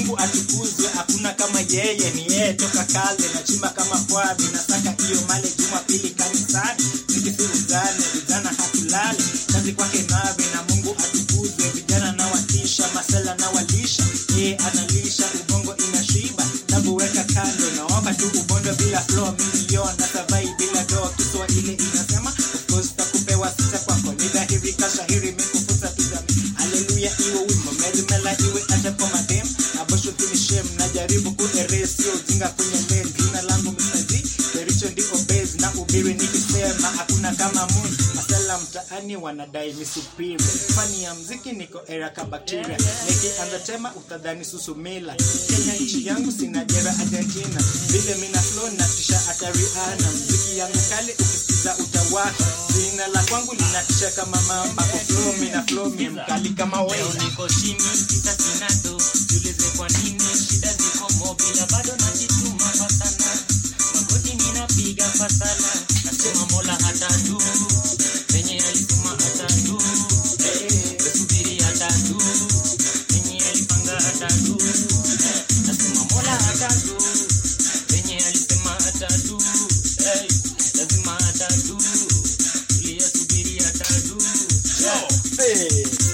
mungu atukuzwe hakuna kama yeye ni yeye toka kale nachimba kama pwavi nasaka hiyo male jumapili kanisani zikifurugane vijana hatulali kazi kwake nawe na mungu atukuzwe vijana nawatisha masela nawalisha yeye analisha ubongo inashiba tabu weka kando nawapa tu ubondo bila flow milion na savai bila do kiswahili inasema of course takupewa sita kwako ni dhahiri kashahiri mikufusa tuzami haleluya iwe wimbo merimela iwe hata kwa madem abosho tunishem najaribu kueresio ujinga kwenye men jina langu msazi kericho ndi obez na ubiri nikisema hakuna kama mun masala mtaani wanadai ni superior fani ya mziki niko era ka bacteria nikianza tema utadhani susumila kenya nchi yangu sina jera argentina vile mina flow na tisha hata riana mziki yangu kali ukisikiza utawaka jina la kwangu linatisha kama mamba kwa flow mina flow mie mkali kama Leo wewe niko chini kita sinado tulize kwa nini shida ziko mobila bado najituma kwa sana magoti ninapiga kwa sana nasema mola hata juu